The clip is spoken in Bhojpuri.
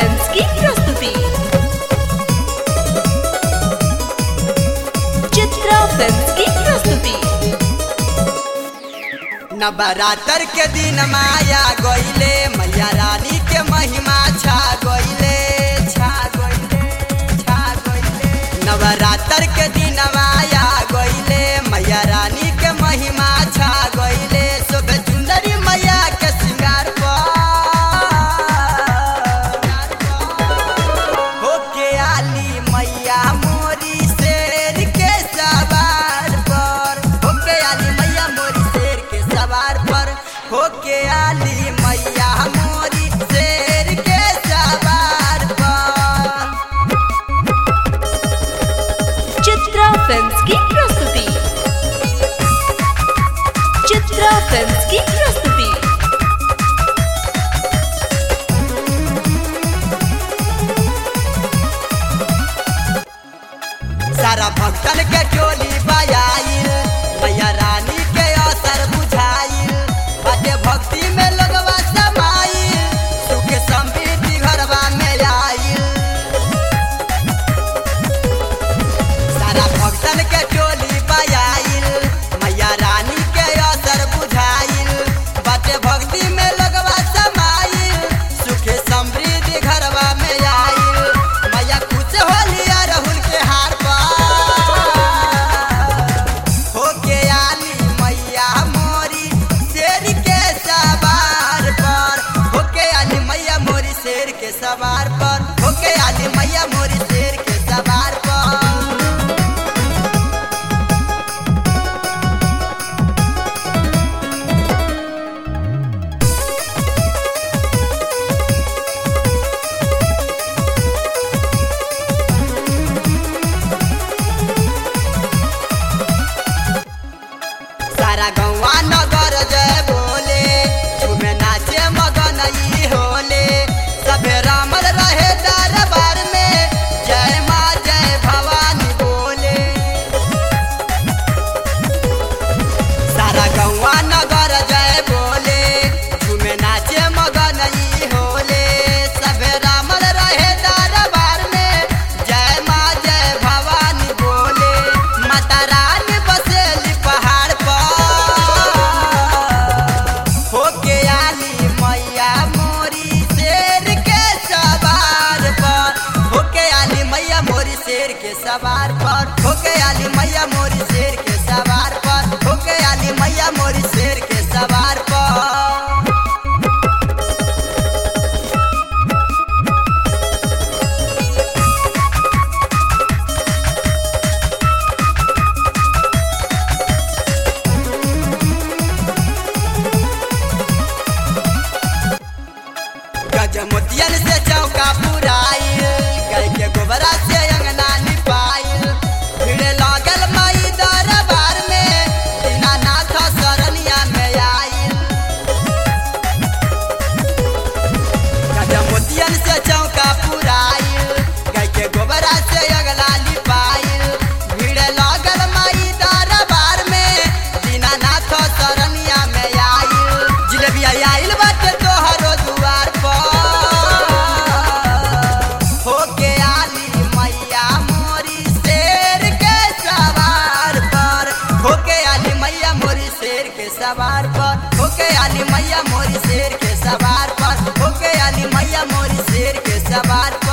फिल्म्स की प्रस्तुति चित्रा फिल्म्स की प्रस्तुति नवरात्र के दिन माया गईले मैया रानी के महिमा छा गईले छा गईले छा गईले नवरात्र के दिन माया गईले मैया रानी के महिमा छा गईले सुबह सुंदरी मैया के श्रृंगार पर होके आली मैया मोरी शेर के सवार पर होके आली मैया मोरी शेर के सवार पर होके आली मैया मोरी शेर के सवार पर चित्रा फिल्म्स की प्रस्तुति चित्रा फिल्म्स की प्रस्तुति सारा भक्तन के टोली बजाइल मैया रानी के असर बुझाइल बाटे भक्ति में लगवा समाइल सुख समृद्धि घरवा में आइल सारा भक्तन के टोली बजाइल मैया रानी के असर बुझाइल बाटे भक्ति में लगवा समाइल सुख समृद्धि घरवा में आइल मैया खुश होली अरहुल के हार पर होके आली मैया मोरी शेर के सवार पर होके आली मैया मोरी शेर के सवार पर होके आली मैया मोरी शेर के सवार पर सारा गौवा नगर जय बोले झूमे नाचे मगन ई होले सबे रामल रहे दरबार में जय माँ जय भवानी बोले सारा गौवा नगर जय बोले झूमे नाचे मगन ई होले सबे रामल रहे दरबार में जय माँ जय भवानी बोले माता रानी बसेली पहाड़ पर होके आली मैया मोरी शेर के सवार पर होके आली मैया मोरी शेर के सवार पर होके आली मैया मोरी शेर के सवार पर होके आली मैया मोरी शेर के सवार पर गजमोतियन से चौका पुराइल गाय के गोबरा से अंगना निपाइल भीड़ लागल माई दरबार में दीनानाथ शरणिया में आइल गजमोतियन से चौका पुराइल गाय के गोबरा से अंगना निपाइल भीड़ लागल माई दरबार में दीनानाथ शरणिया में आइल जिलेबिया आइल बाटे तोहरो दुआर पर होके आली मैया मोरी शेर के सवार पर होके आली मैया मोरी शेर के सवार पर होके आली मैया मोरी शेर के सवार पर होके आली मैया मोरी शेर के सवार पर